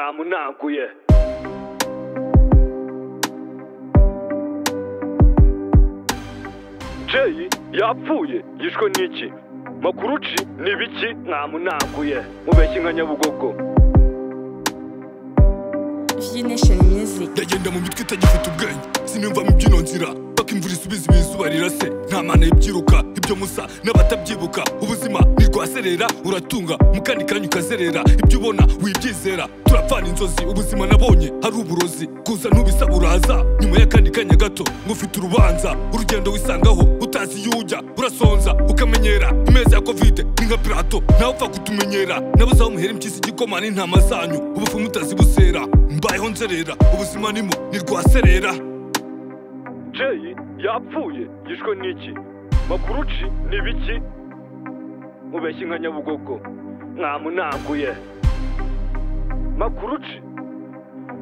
mwamunanguye jeyi yapfuye yishwe n'iki makuruci ni biki mwamunanguye mubeshye nka nyabugogo viyu nesheni miyuziki ndagenda mu mitwe itagifite ubwenge sinumva mu byino nzira paka imvura isubiza ibi izuba rirase nta mana y'ibyiruka ibyo musa n'abatabyibuka ubuzima ntirwaserera uratunga mu kandi kanya ukazerera ibyo ubona wibyizera turapfana inzozi ubuzima nabonye hari uburozi kuza ntubisaba uraza nyuma y'akandi kanya gato ngo ufite urubanza urugendo wisangaho utazi iyo ujya urasonza ukamenyera imeza ya kovide ni nka pirato nawe upfa kutumenyera nabuze aho muhera impyisi igikoma n'intama zanyu ubufumu utazibusera mbayeho nzerera ubuzima nimo ntirwaserera jeyi yapfuye yishwe n'iki makuruci ni biki mubeshye nka nyabugogo mwamunanguye makuruci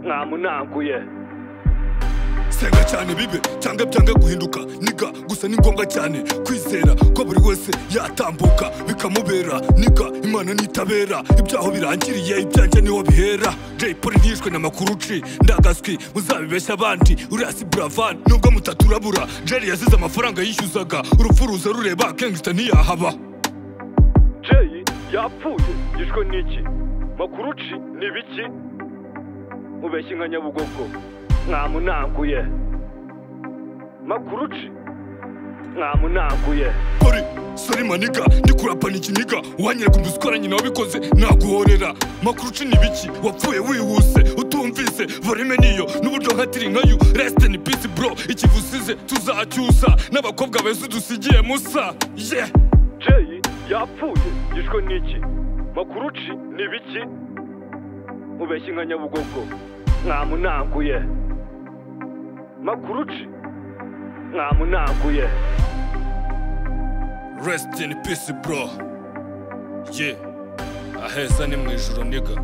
mwamunanguye senga cyane bibe cyangwa byanga guhinduka niga gusa ni ngombwa cyane kwizera ko buri wese yatambuka bikamubera niga imana nitabera ibyaho birangiriye ibyanjye niho bihera jay polly yishwe na makuruci ndagaswi muzabibeshya abandi uriya si buravan nubwo mutaturabura jerry yasize amafaranga yishyuzaga urupfu ruza rureba kengista ntiyahaba jeyi yapfuye yishwe n'iki makuruci ni biki mubeshye nka nyabugogo mwamunanguye makuruci mwamunanguye polly sori maniga ndi kurapana ikiniga wanyereka umuzikoranye nawe ubikoze naguhorera makuruci ni biki wapfuye wihuse utumvise volume niyo n'uburyo nkatiri nkayo resite ni pisi bro ikivusize tuzacyusa n'abakobwa beza udusigiye musa ye yeah. jeyi yapfuye yishwe n'iki makuruci ni biki mubeshye nka nyabugogo mwamunanguye makuruci mwamunanguye rest in peace bro ye aheza ni mu ijoro niga